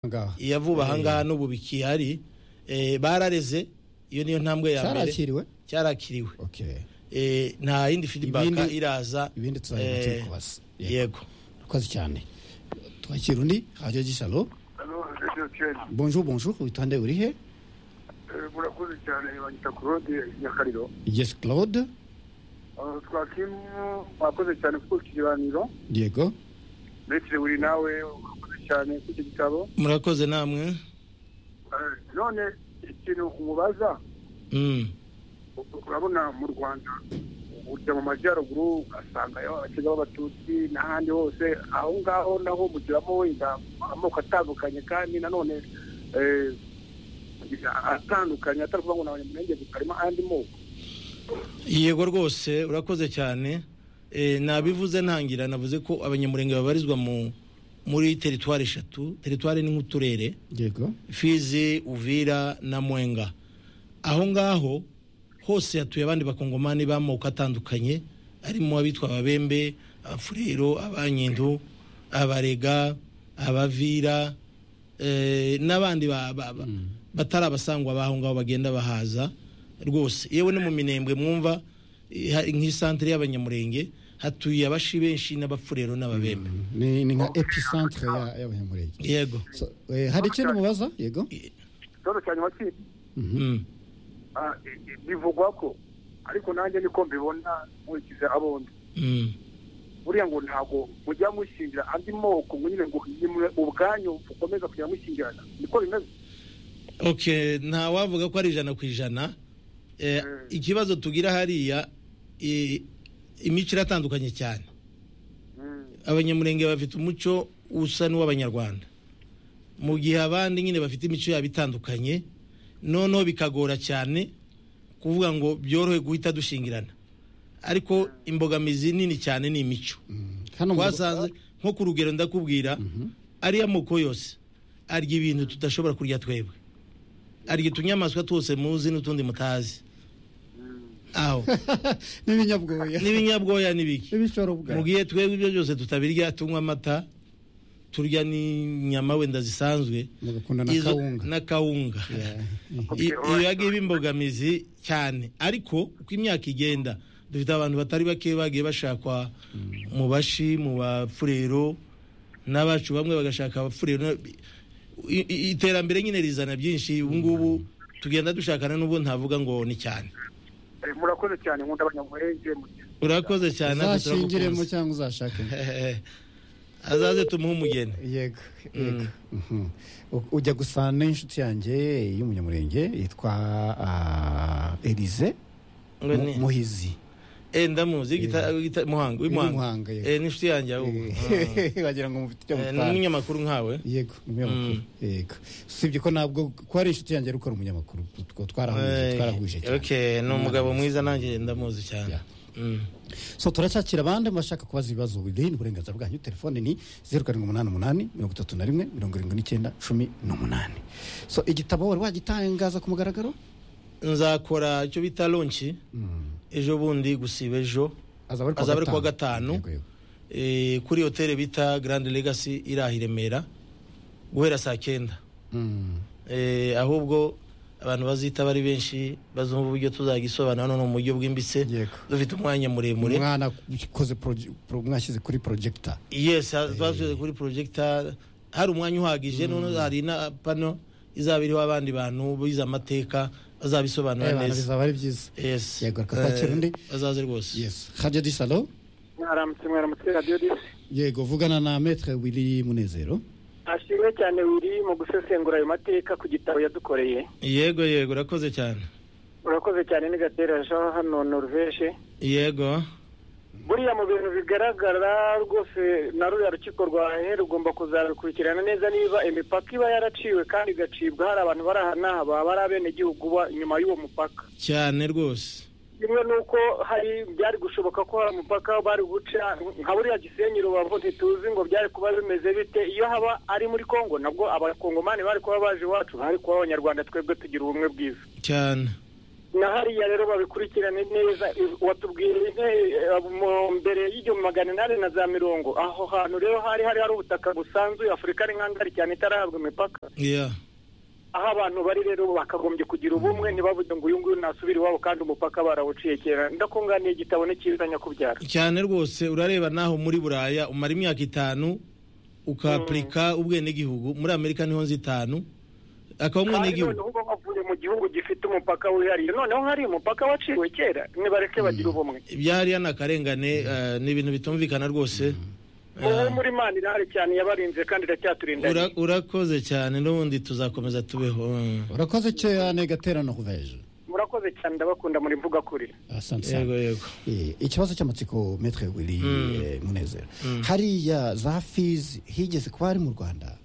ngaha iya vuba ahangaha n'ubu bikihari eh, barareze iyo niyo ntambwe ya mbere cyarakiriwe cyarakiriwe okay Eh, nta yindi feedback Ibindi- iraza ibindi tuzajya eh, tubikubaza Yego. yego urakoze cyane twakira undi radiyo gisalo Hano Radio Ken, bonjour bonjour witande urihe eh, murakoze cyane banyita Claude Nyakariro. yes claude Ah, Twakimu mwakoze cyane kuko iki kiganiro yego ndetse uri nawe urakoze cyane kuri iki gitabo. murakoze namwe Eh, None ikintu umubaza Mm. urabona mu Rwanda ujya mu majyaruguru ugasanga abakega b'abatutsi n'ahandi hose aho ngaho naho mugiramo wenda amoko atandukanye kandi nanone eh, atandukanye atari ukuvuga ngo ni abanyamulenge gusa harimo andi moko yego rwose urakoze cyane Eh, nabivuze ntangira navuze ko abanyamurenge babarizwa mu muri teritwari eshatu teritwari ni nk'uturere yego fizi uvira na mwenga aho ngaho hose hatuye abandi bakongomani b'amoko atandukanye harimo abitwa ababembe abafurero abanyendu abarega abavira eh, n'abandi ba- ba- ba- batari abasangwa b'aho ngaho bagenda bahaza rwose yewe no mu minembwe mwumva eh, hari nk'isantere y'abanyamurenge hatuye abashi benshi n'abafurero n'ababembe ni ni nka epicentre ya- y'abanyamurenge yego So, eh, hari ikindi mubaza yego ikibazo cya nyuma cy'iki mm. ah, i- i- bivugwa ko ariko nanjye niko mbibona nkurikiza abondi Mm. buriya ngo ntabwo mujya mushingira andi moko ngo nyine ngo nimwe ubwanyu ukomeza kujya mushyingirana niko bimeze ok nta wavuga ko ari ijana ku ijana Eh, Mm. ikibazo tugira hariya eh, imico iratandukanye cyane Mm. abanyamurenge bafite umuco usa n'uw'abanyarwanda mu gihe abandi nyine bafite imico yabo itandukanye noneho bikagora cyane kuvuga ngo byorohe guhita dushingirana ariko imbogamizi nini cyane ni imico hano mu- twasanze nko ku rugero ndakubwira ariya moko yose arya ibintu tudashobora kurya twebwe arya utunyamaswa twose muzi n'utundi mutazi aho n'ibinyabwoya n'ibinyabwoya n'ibiki n'ibishorobwa mu gihe twebwe ibyo byose tutabirya tunywa amata turya n'inyama wenda zisanzwe mugakunda na izo- kawunga na kawunga Yeah. I- ibi yagiye imbogamizi cyane ariko uko imyaka igenda dufite abantu batari bake bagiye bashakwa mu bashi mu bafurero n'abacu bamwe bagashaka abafurero na- i- i- iterambere nyine rizana byinshi ubu ngubu tugenda dushakana n'ubwo ntavuga ngo ni cyane Eh, murakoze cyane nkunda abanyamurenge mugira urakoze cyane natwe uzashingiremo turagukunze. cyangwa uzashake azaze tumuhe umugeni yego yego Mhm. U- ujya gusana n'inshuti yanjye y'umunyamurenge yitwa ah, Elise ngo Mu- ni muhizi Eh, ndamuzi w'igita- w'igita- muhanga w'imuhanga W'imuhanga, yego. Eh, n'inshuti yanjye ahubwo Ah. wagira ngo mufite icyo Eh, ni mutanga. umunyamakuru nkawe yego ni umunyamakuru yego usibye ko ntabwo ko ari inshuti yanjye ariko ari umunyamakuru Tw- twarahuje twarahuje cyane Okay, ni umugabo mwiza nanjye ndamuzi cyane Yeah. Mm. so turacyakira abandi bashaka kubaza ibibazo biri ni uburenganzira bwanyu telefone ni zeru karindwi umunani umunani mirongo itatu na rimwe mirongo irindwi n'icyenda cumi n'umunani so igitabo wari wagitangaza ku mugaragaro nzakora icyo bita lonshi ejo bundi gusiba ejo azaba azaba ari kuwa gatanu. Yego, yego. eh, kuri hoteli bita grand legacy iri aha i remera guhera saa cyenda Mm. Eh, ahubwo abantu bazita bari benshi bazumva uburyo tuzagisobanura none mu buryo bwimbitse Yego. dufite umwanya muremure umwana ukoze proje- pro- mwashyize kuri projector yes ha- twashyize kuri projector hari umwanya uhagije none hari na pano izaba iriho abandi bantu bize amateka bazabisobanura Eh, bana, neza bizaba ari byiza yes Yego, reka twakire undi. Eh, bazaze rwose yes hajya di salo mwaramutse mwaramutse radiyo disi yego vugana na metre wili munezero ashimwe cyane wiri mu gusesengura ayo mateka ku gitabo yadukoreye yego yego urakoze cyane urakoze cyane ni gatera jean hano norvege yego buriya mu bintu bigaragara rwose na ruriya rukiko rwa he rugomba kuzabikurikirana neza niba imipaka iba yaraciwe kandi igacibwa hari abantu bari aha n'aha baba ari abenegihugu ba- inyuma y'uwo mupaka cyane rwose kimwe nuko hari byari gushoboka ko hari umupaka bari guca nka buriya gisenyi rubavu ntituzi ngo byari kuba bimeze bite iyo haba ari muri kongo nabwo abakongomani bari kuba baje iwacu bari kuba abanyarwanda twebwe tugira ubumwe bwiza cyane na hariya rero babikurikirane neza watubwira mbere y'igihumbi magana inani na za mirongo aho hantu rero hari hari hari ubutaka busanzuye afurika ari nk'angari cyane itarahabwa imipaka yeah. aho abantu bari rero bakagombye kugira ubumwe ntibavuge ngo uyu nguyu nasubire iwabo kandi umupaka barawuciye kera ndakunganiye igitabo n'ikiza nyakubyara cyane rwose urareba naho muri buraya umara imyaka itanu ukapurika ubwenegihugu muri amerika niho nzi itanu akaba kandi umwenegihugu noneho uba wavuye mu gihugu gifite umupaka wihariye noneho hari umupaka waciwe kera nibareke bagira ubumwe ibyariya ni akarengane eh, ni ibintu bitumvikana rwose ubu muri imana irahari cyane yabarinze kandi iracyaturinda Ura- urakoze cyane n'ubundi tuzakomeza tubeho Mm. urakoze cyane gaterano kuveje murakoze cyane ndabakunda muri mvuga kuri asante yego sana yego Eh, ikibazo cy'amatsiko metre wili eh, munezero hariya za fizi higeze kuba ari mu rwanda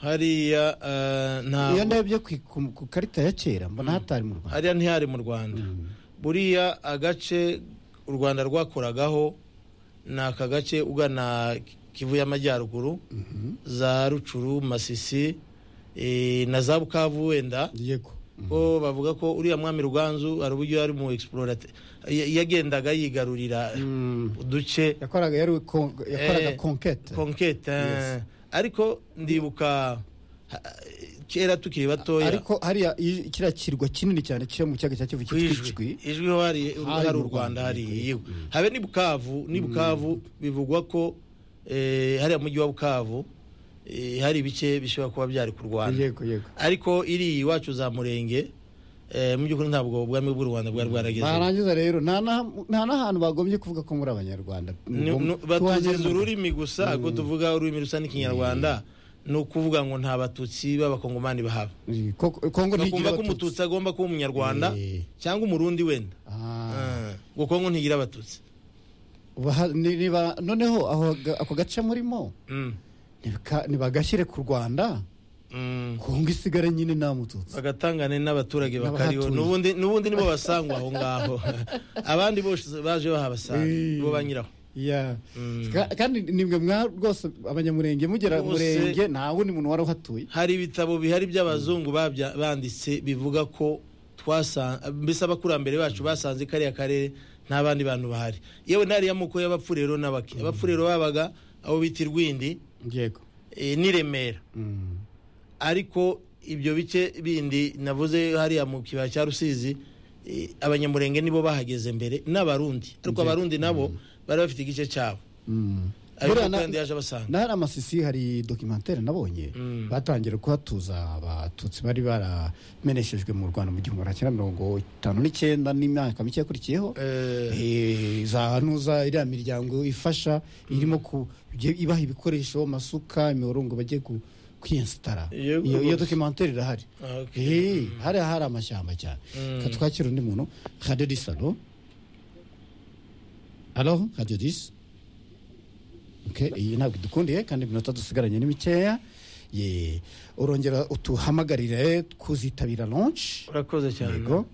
hariya eh, iyo ntabwo ndebye ku- ku ku karita ya kera mbona hatari mu rwanda hariya ntihari mu rwanda buriya agace u rwanda rwakoragaho ni aka gace ugana kivu y'amajyaruguru za rucuru masisi eh, na za bukavu wenda yego ko bavuga ko uriya mwami ruganzu hari uburyo yari mu explorat yagendaga yigarurira uduce yakoraga yari kon- yakoraga Eh, konkete konkete ariko ndibuka ha- kera tukiri batoya ariko hariya i- kiriya kirwa kinini cyane cyo mu kiyaga cya kivu ku cyitwa ijwi ijwi ho hari hari u rwanda hari yewe habe ni bukavu ni bukavu bivugwa ko eh, hariya mujyi wa bukavu eh, hari ibice bishobora kuba byari ku rwanda yego yego ariko iri iwacu za murenge eh, mu by'ukuri ntabwo ubwami bw'u rwanda bwari bwarageze barangiza rero nta na- nta n'ahantu bagombye kuvuga ko muri abanyarwanda batugize ururimi gusa ko tuvuga ururimi rusa n'ikinyarwanda ni ukuvuga ngo nta batutsi b'abakongomani bahaba Ko- kongo ntigira bakumva ko umututsi agomba kuba umunyarwanda Eh. cyangwa umurundi wenda Ah, Ah, ngo kongo ntigira abatutsi baha- ni- niba- noneho aho ga- ako gace murimo Mm. nibika- nibagashyire ku rwanda Mm. kongo isigare nyine nta mututsi bagatangane n'abaturage bakariho N'abahatuye. n'ubundi n'ubundi nibo basangwa aho ngaho abandi bose baje bahabasanga Eh. bo banyiraho Yeah. Ka- kandi nimwe mwa rwose abanyamurenge mugera Bose- murenge nta wundi muntu wari uhatuye hari ibitabo bihari by'abazungu babya- banditse bivuga ko twasanze mbese abakurambere bacu basanze kariya karere nta bandi bantu bahari yewe ntari y'amoko y'abapfurero n'abaki abapfurero babaga abo bita irwindi yego eh, n'i remera Mm. ariko ibyo bice bindi navuze hariya mu kibaya cya rusizi eh, abanyamurenge nibo bahageze mbere n'abarundi ariko abarundi nabo bari bafite igice cyabo Mm. ariko Buriya na- kandi yaje abasanga nahari amasisi hari dokimantere nabonye batangira kuhatuza abatutsi bari barameneshejwe mu rwanda mu gihumbi magana cyenda mirongo itanu n'icyenda n'imyaka mike yakurikiyeho Eh. Eh, za nuza iriya miryango ifasha irimo ku ibyo- ibaha ibikoresho amasuka imihorongo bagiye ku kwiyensitara Yego. iyo iyo dokimantere irahari Ah, okay. Eh, hariya hari amashyamba cyane Ka twakira undi muntu haderisi alo alo haderisi Okay, iyi ntabwo idukundiye kandi iminota dusigaranye ni mikeya Ye, urongera utuhamagarire kuzitabira launch urakoze cyane yego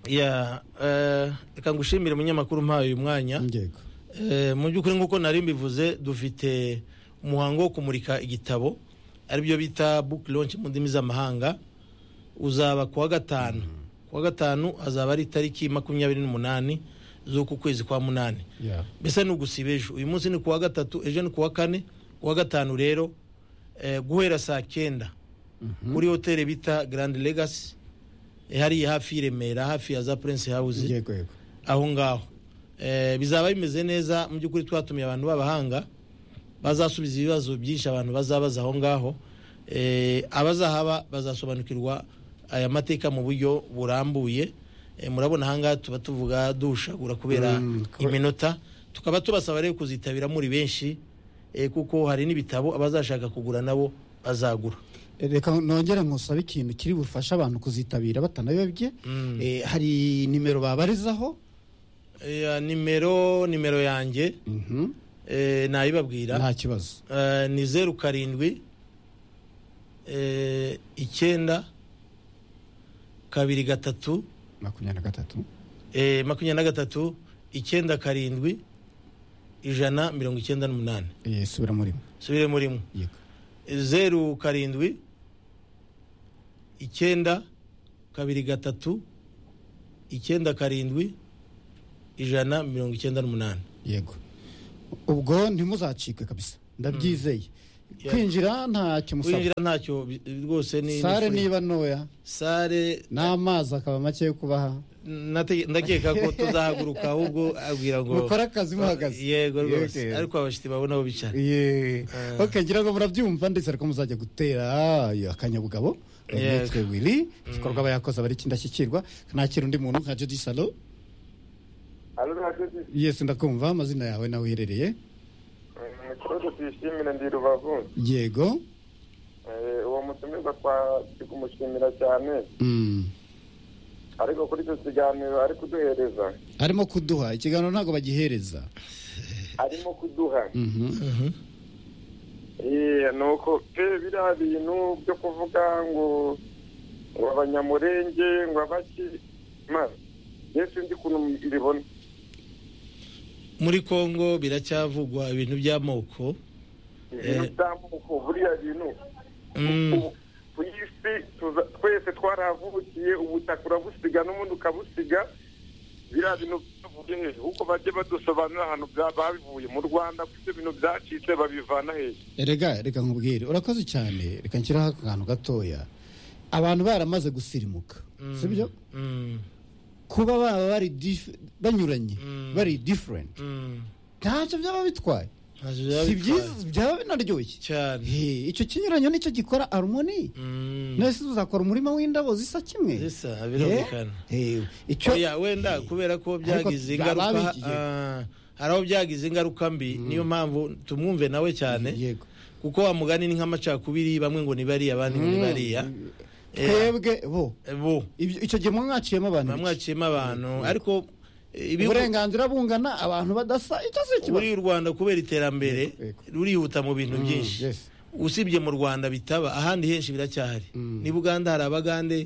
Ya, eh, reka ngushimire umunyamakuru umpaye uyu mwanya yego Eh, mu by'ukuri nk'uko nari mbivuze dufite umuhango wo kumurika igitabo aribyo bita book launch mu ndimi z'amahanga uzaba kuwa gatanu kuwa gatanu hazaba ari itariki makumyabiri n'umunani z'uku kwezi kwa munani Yeah. mbese ni ugusiba ejo uyu munsi ni kuwa gatatu ejo ni kuwa kane kuwa gatanu rero eh, guhera saa cyenda kuri hoteli bita grand legacy hariya hafi y'i remera hafi ya za prince house yego yego aho ngaho Eh, bizaba bimeze neza mu by'ukuri twatumiye abantu b'abahanga bazasubiza ibibazo byinshi abantu bazabaza aho ngaho Eh, abazahaba bazasobanukirwa aya mateka mu buryo burambuye Eh, murabona aha ngaha tuba tuvuga dushagura kubera Mm, ko- iminota tukaba tubasaba rero kuzitabira muri benshi eh, kuko hari n'ibitabo abazashaka kugura nabo bazagura reka nongere nkusabe ikintu kiri bufasha abantu kuzitabira batanayobye Eh, hari nimero babarizaho Eh, nimero nimero yanjye Mhm. eh, nayibabwira nta kibazo Eh, ni zeru karindwi eh, icyenda kabiri gatatu makumyabiri na gatatu eh, makumyabiri na gatatu icyenda karindwi ijana mirongo icyenda n'umunani Eh, subira murimo subire murimo yego zeru karindwi icyenda kabiri gatatu icyenda karindwi ijana mirongo icyenda n'umunani yego ubwo ntimuzacikwe kabisa ndabyizeye kwinjira ntacyo musaba winjira ntacyo bi- rwose ni sare ni free. niba ntoya sare n'amazi akaba make yo kubaha nate- ndakeka ko tuzahaguruka ahubwo abwira ngo Mukore akazi muhagaze. yego rwose Yego. ariko abashyitsi babona aho bicara Ye. ok ngira ngo murabyumva ndetse ariko muzajya gutera iyo akanyabugabo Yego. umutwe wiri igikorwa aba yakoze aba ari kindashyikirwa kanakira undi muntu nka jodi salo Alo ntakoze yesi ndakumva amazina yawe nawe uherereye ikibazo tuyishimire ndi rubavu yego Eh, uwo mutumirwa twa- turi kumushimira cyane Mm. ariko kuri icyo kiganiro ari kuduhereza arimo kuduha ikiganiro ntabwo bagihereza arimo kuduha Mhm. Eh, ni uko pe biriya bintu byo kuvuga ngo ngo abanyamurenge ngo abaki ma ye sinzi ukuntu mbibona muri congo biracyavugwa ibintu by'amoko ibintu Eh. by'amoko buriya bintu Mm. Ubu- ku isi tuza- twese twarahavukiye ubutaka urabusiga n'ubundi ukabusiga biriya bintu byavuye he kuko bajye badusobanurira ahantu bya- babivuye mu rwanda kuko ibyo bintu byacitse babivana hehe rega reka nkubwire urakoze cyane reka nshyiraho akantu gatoya abantu baramaze gusirimuka sibyo Mm. kuba baba bari dif- banyuranye Mm. bari different Mm. ntacyo byaba bitwaye Ntacyo byaba si bitwaye. byiza byaba binaryoshye cyane He, icyo kinyuranyo nicyo gikora harumoni Mm. none se tuzakora umurima w'indabo zisa kimwe Zisa, birumvikana. He, he, icyo oya wenda kubera ko byagize Ariko baba ingaruka bigiye. ah, hari aho byagize ingaruka mbi niyo mpamvu tumwumve nawe cyane yego kuko wa mugani ni nk'amacakubiri bamwe ngo ni bariya abandi ngo ni bariya Eh, twebwe bo bo ibyo- icyo gihe mwaciyemo abantu bike. bamwaciyemo abantu ariko eh, ibihugu- uburenganzira bungana abantu badasa icyo si ikibazo buriya u rwanda kubera iterambere Yego, rurihuta mu bintu Mm, byinshi yes. usibye mu rwanda bitaba ahandi henshi biracyahari Mm. ni buganda hari abagande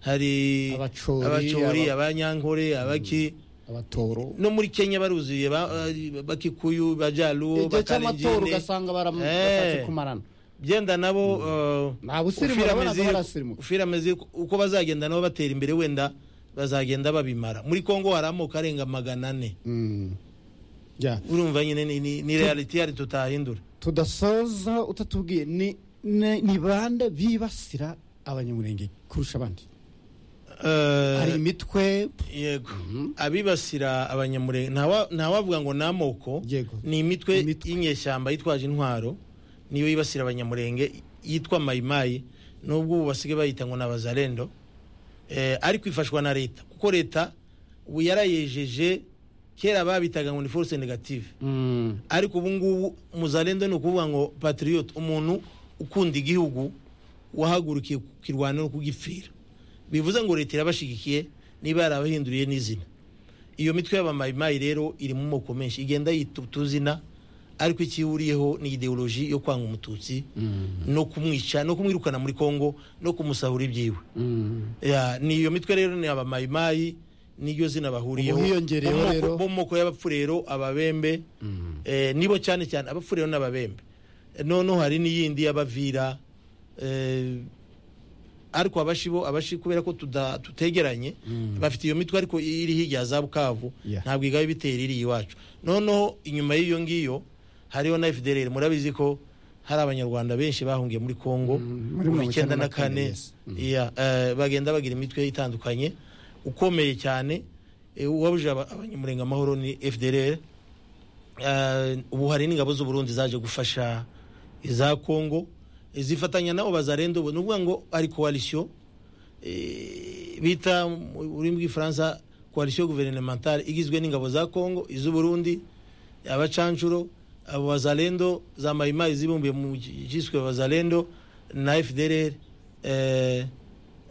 hari Abacori, abacori aba- abanyankore abaki abatoro no muri kenya baruzuye ba- eh, bakikuyu bajaruwo igihe cy'amatora bakalenjine ugasanga baram- Eh. bashatse kumarana byenda nabo eh, nta busirimu ufira urabona amezi- barasirimuka ufira amezi uko bazagenda nabo batera imbere wenda bazagenda babimara muri kongo hari amoko arenga magana ane Mm. Ya. urumva nyine ni- ni- ni reality yari tutahindura tudasoza utatubwiye ni- ni ni bande bibasira abanyamurenge kurusha abandi Eh, hari imitwe yego abibasira abanyamurenge ntawa- ntawavuga ngo ni amoko Yego. ni imitwe Imitwe. y'inyeshyamba yitwaje intwaro niyo yibasira abanyamurenge yitwa mayimayi nubwo ubu basigaye bayita ngo ni abazarendo eh, ariko ifashwa na leta kuko leta ubu yarayejeje kera babitaga ngo ni force negative Mm. ariko ubu ngubu muzarendo ni ukuvuga ngo patriot umuntu ukunda igihugu wahagurukiye kukirwana no kugipfira bivuze ngo leta irabashyigikiye niba yarabahinduriye n'izina iyo mitwe y'abamayimayi rero iri mu moko menshi igenda yita utuzina ariko icyo ihuriyeho ni ideoloji yo kwanga umututsi no kumwica no kumwirukana muri kongo no kumusahura ibyiwe Mm. Ya, ni iyo mitwe rero ni abamayimayi niryo zina bahuriyeho Ubu hiyongereyeho Bo mu moko- rero. bo mu moko y'abapfurero ababembe eh, nibo cyane cyane abapfurero n'ababembe Eh, noneho hari n'iyindi y'abavira eh, ariko abashi bo abashi kubera ko tuda- tutegeranye bafite iyo mitwe ariko iri hirya ya za bukavu Yeah. ntabwo igabe ibitera iri iwacu noneho inyuma y'iyo ngiyo hariho na fdrr murabizi ko hari abanyarwanda benshi bahungiye muri congo Mm, muri mu mirongo icyenda na kane yes. Yeah, eh, bagenda bagira imitwe itandukanye ukomeye cyane eh, uwabuje aba- abanyamurenga amahoro ni fdrr Eh, ubu hari n'ingabo z'uburundi zaje gufasha iza congo eh, zifatanya nabo bazarenda ubu ni ukuvuga ngo ari koalisiyo eh, bita mu rurimi rw'ifaransa koalisiyo guvernementale igizwe n'ingabo za congo iz'uburundi abacanshuro abo bazalendo za mayimayi zibumbiye mu cyiswe bazalendo na fdrr eh,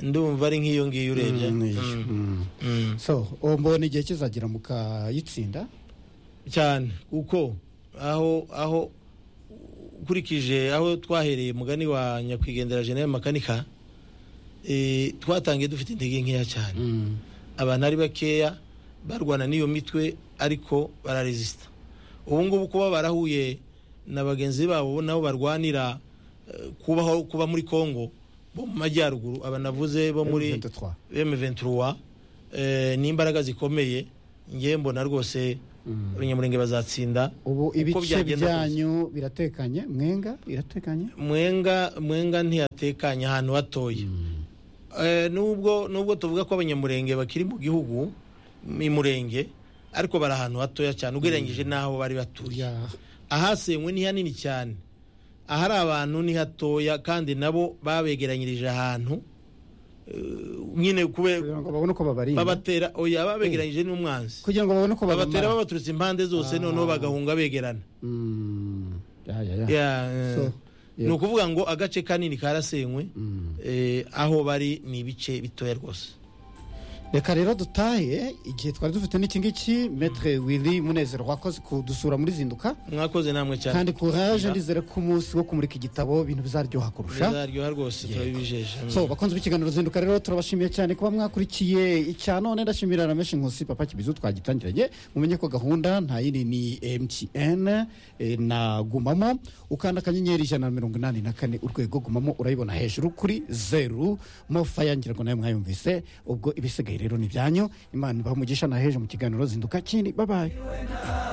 ndumva ari nk'iyo ngiyo urebye Mm, iyo. Mm, Mm. mm. so uwo mbona igihe kizagera mukayitsinda cyane kuko aho aho ukurikije aho twahereye mugani wa nyakwigendera general makanika eh, twatangiye dufite intege nkeya cyane Mm. abantu ari bakeya barwana n'iyo mitwe ariko bararesisita ubu ngubu kuba barahuye na bagenzi babo nabo barwanira eh, kubaho kuba muri congo bo mu majyaruguru aba navuze bo muri M23. M23 eh, ni imbaraga zikomeye ngewe mbona rwose abanyamurenge bazatsinda ubu Uko ibice byagenda kose. byanyu biratekanye mwenga biratekanye mwenga mwenga ntiyatekanye ahantu hatoya Eh, nubwo nubwo tuvuga ko abanyamurenge bakiri mu gihugu mu murenge ariko bari ahantu hatoya cyane ugereranyije n'aho bari batuye Ya. ahasenywe ni hanini cyane ahari abantu ni hatoya kandi nabo babegeranyirije ahantu eh, nyine kubera kugira ngo babone uko babarinda babatera oya babegeranyije n'umwanzi kugira ngo babone uko babatera babamara babaturutse impande zose noneho bagahunga begerana Mm. Ya, ya, ya. Ya, eh, So, ni ukuvuga ngo agace kanini karasenywe eh, aho bari ni ibice bitoya rwose reka rero dutahe igihe twari dufite n'iki ngiki metre willy munezero wakoze kudusura muri zinduka mwakoze namwe cyane kandi kuraje Ya. ndizere ko umunsi wo kumurika igitabo ibintu bizaryoha kurusha bizaryoha rwose turabibijeje so bakunze b'ikiganiro zinduka rero turabashimiye cyane kuba mwakurikiye icya none ndashimira rameshi nkusi papa kibizu twagitangiranye mumenye ko gahunda nta yindi ni mtn eh, na gumamo ukanda akanyenyeri ijana na mirongo inani na kane urwego gumamo urayibona hejuru kuri zeru mofa yangira ngo nawe mwayumvise ubwo ibisigaye rero ni ibyanyu imana ibaha umugisha na heje mu kiganiro zinduka kindi babaye we na